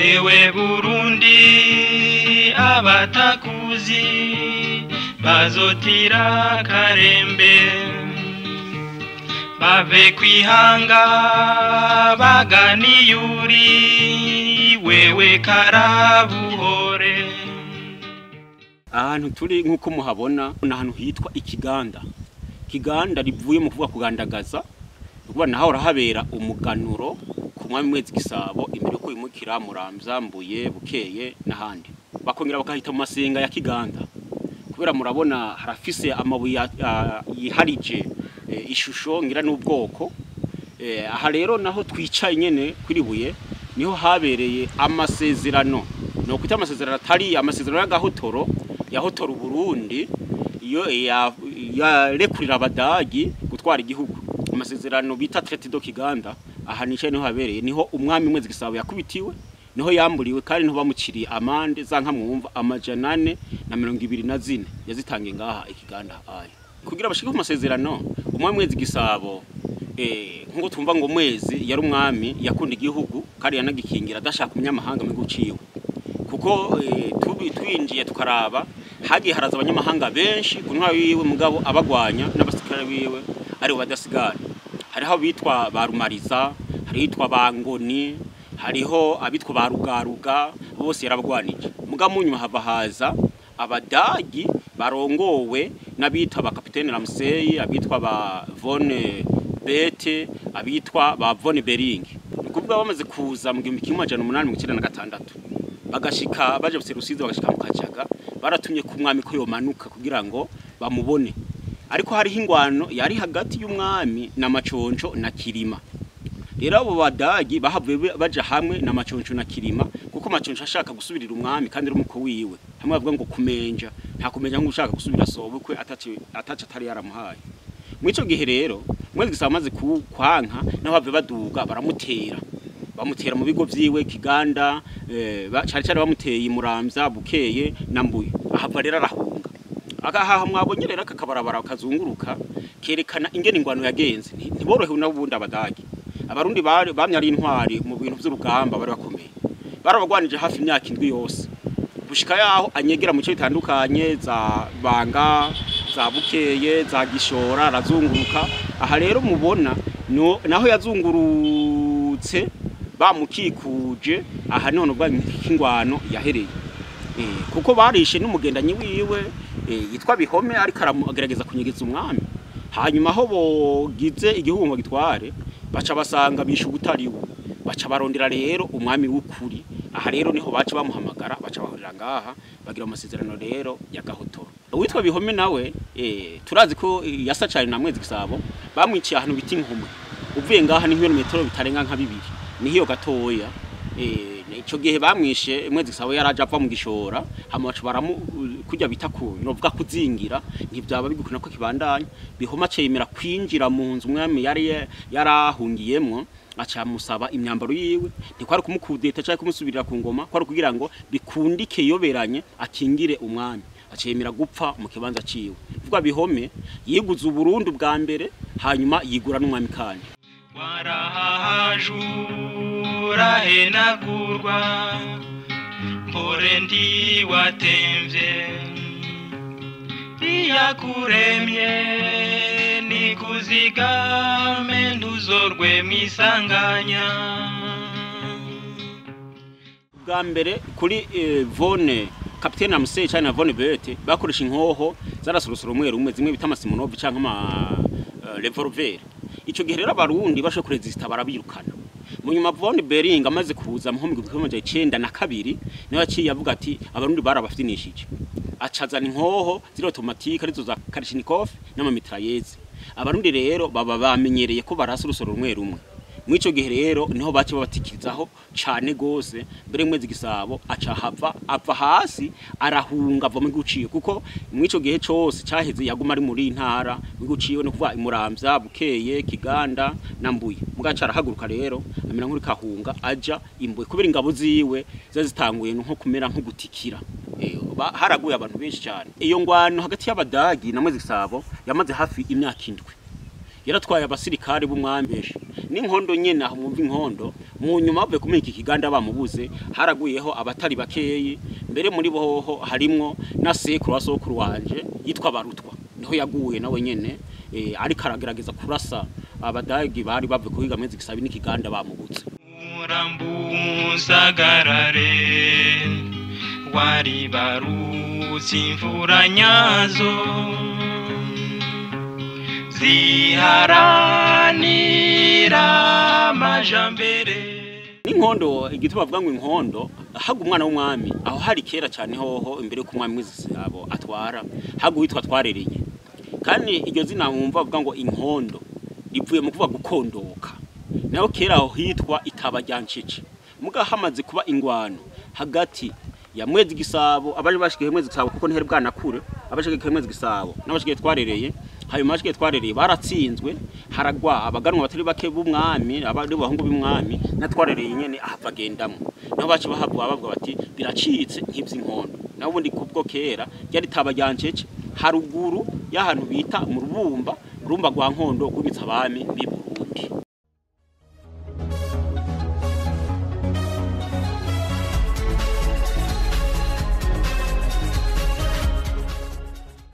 ewe burundi abatakuzi bazotira karembe bave kwihanga baganiyuri wewe karabuhore ahantu turi nk'uko muhabona ni ahantu hitwa ikiganda ikiganda rivuye mu kuvuga kugandagaza ukuvuga naho urahabera umuganuro ku mwami mwezi gisabo imbere yuko wimukira muramzambuye bukeye n'ahandi bakongera bakahita mu masenga ya kiganda kubera murabona harafise amabuye ah, yiharije eh, ishusho ngira n'ubwoko Eh, aha rero naho twicaye nyene kwiribuye niho habereye amasezerano no kwita amasezerano atari amasezerano y'agahotoro yahotora Burundi iyo ya- yarekurira abadagi gutwara igihugu amasezerano bita traité do Kiganda aha nicaye niho habereye niho umwami mwezi gisabo yakubitiwe niho yamburiwe kandi niho bamuciriye amande za nka mwumva amajana ane na mirongo ibiri na zine yazitangiye ngaha ikiganda aya kugira bashike ku masezerano umwami mwezi gisabo eh nkuko tumva ngo mwezi yari umwami yakunda igihugu kandi yanagikingira adashaka umunyamahanga mu guciwe kuko eh, tubi twinjiye tukaraba hagiye haraza abanyamahanga benshi ku ntwaro yiwe mugabo abagwanya n'abasirikare biwe ari badasigara hariho bitwa ba rumariza hari hitwa ba ngoni hariho abitwa ba rugaruga bose yarabagwanije mugabo mu nyuma hava haza abadagi barongowe n'abitwa ba kapitene Ramsey abitwa ba von Bete abitwa ba von Bering ni kuvuga bamaze kuza mu gihumbi kimwe amajana umunani mirongo icyenda na gatandatu bagashika baje gusera Rusizi bagashika mu Kajaga baratumye ku mwami ko yomanuka kugira ngo bamubone ariko hariho ingwano yari hagati y'umwami na Maconco na Kirima rero abo badagi bahavuye be- baja hamwe na Maconco na Kirima kuko Maconco ashaka gusubirira umwami kandi ari umuko wiwe hamwe bavuga ngo kumenja nta kumenja ngo ushaka gusubira sobukwe ataci ataci atari yaramuhaye mwico gihe rero mwezi gisaba amaze ku- kwanka naho bave baduga baramutera bamutera mu bigo vyiwe kiganda eh, ba- cari cari bamuteye muramvya bukeye na mbuye ahava rero arahunga agahaha mwabonye rero aka kabarabara kazunguruka kerekana ingene ingwano yagenze Nti- ntiborohewe n'ubundi abadagi abarundi bari bamye ari intwari mu bintu vy'urugamba bari bakomeye barabagwanije hafi imyaka indwi yose gushika yaho anyegera mu bice bitandukanye za banga za bukeye za gishora arazunguruka aha rero mubona no- naho yazungurutse bamukikuje aha niho nubwo ingwano yahereye Eh, kuko barishe n'umugendanyi wiwe eh, yitwa bihome ariko aragerageza kunyegeza umwami hanyuma aho bogize igihugu ngo gitware baca basanga bishe ubutariwe baca barondera rero umwami w'ukuri aha rero niho baca bamuhamagara baca bahurira ngaha bagira amasezerano rero ya gahotoro uwitwa bihome nawe eh, turazi ko eh, yasa cane na mwezi gisabo bamwiciye ahantu bita inkumwe uvuye ngaha ni nk'ibirometero bitarenga nka bibiri nihiyo gatoya eh, ico gihe bamwishe mwezi gisabo yaraje ava mu gishora hama baca baramu kurya bita ku novuga kuzingira ntivyaba bigukuna ko kibandanya bihoma cemera kwinjira mu nzu umwami yari yarahungiyemwo aca musaba imyambaro yiwe ntikwari kumukudeta cyangwa kumusubirira ku ngoma kwari kugira ngo bikundike yoberanye akingire umwami acemera gupfa mu kibanza ciwe vuga bihome yiguze uburundi bwa mbere hanyuma yigura n'umwami kandi warahahajura henagurwa mpore ndi watemvye iyakuremye nikuzigame ntuzorwe mwisanganya bwa mbere kuri eh, vone kapitene Amsey cyane na vone bete bakoresha inkoho zarasorosoro rumwe rumwe zimwe bita amasimonovi canke ama uh, revolver ico gihe rero abarundi basho kuresista barabirukana mu nyuma vone bering amaze kuza mu homwe gihumbi kimwe icenda na kabiri niho yaciye avuga ati abarundi barabafinishije acazana inkoho ziri automatique arizo za Kalashnikov n'amamitrailleuses abarundi rero baba bamenyereye ko barasa urusoro rumwe rumwe mwico gihe rero niho bace babatikirizaho cane gose mbere mwezi gisabo aca hava ava hasi arahunga ava mu guciye kuko mwico gihe cose caheze yaguma ari muri ntara mu guciye no kuva imuramvya bukeye kiganda na mbuye mugaca arahaguruka rero amera nk'uri kahunga aja imbuye kubera ingabo ziwe ziba zitanguye nko kumera nko gutikira Eh, ba- haraguye abantu benshi cyane iyo ngwano hagati y'abadagi na mwezi gisabo yamaze hafi imyaka indwi yaratwaye abasirikare b'umwambeshi n'inkondo nyene aho mwumva inkondo mu nyuma bavuye kumenya iki kiganda bamubuze haraguyeho abatari bakeyi mbere muri boho harimwo na sekuru wa sokuru wanje yitwa barutwa niho yaguye nawe nyene eh, ariko aragerageza kurasa abadagi bari bavuye kuhiga mwezi gisabi n'ikiganda bamubutse urambuzagarare wari barutse imvura nyazo ziharanira amajambere n'inkondo igituma bavuga ngo inkondo haga umwana w'umwami aho hari kera cyane hoho imbere y'uko umwami w'izisabo atwara haga uwitwa twarereye kandi iryo zina wumva bavuga ngo inkondo rivuye mu kuvuga gukondoka naho kera aho hitwa itaba rya ncece muga hamaze kuba ingwano hagati ya mwezi gisabo abaje bashikiye mwezi gisabo kuko ntihari bwanakure abashikiye mwezi gisabo n'abashikiye twarereye hanyuma bashikiye twarereye baratsinzwe haragwa abaganwa batari bake b'umwami abari bahungu b'umwami na twarereye nyene ahava agendamwo naho baci bahavuga bavuga bati biracitse nk'ivy'inkondo naho ubundi kubwo kera ryari taba rya ncece haruguru y'ahantu bita mu rubumba urumba rwa nkondo rw'imitsi abami b'iburu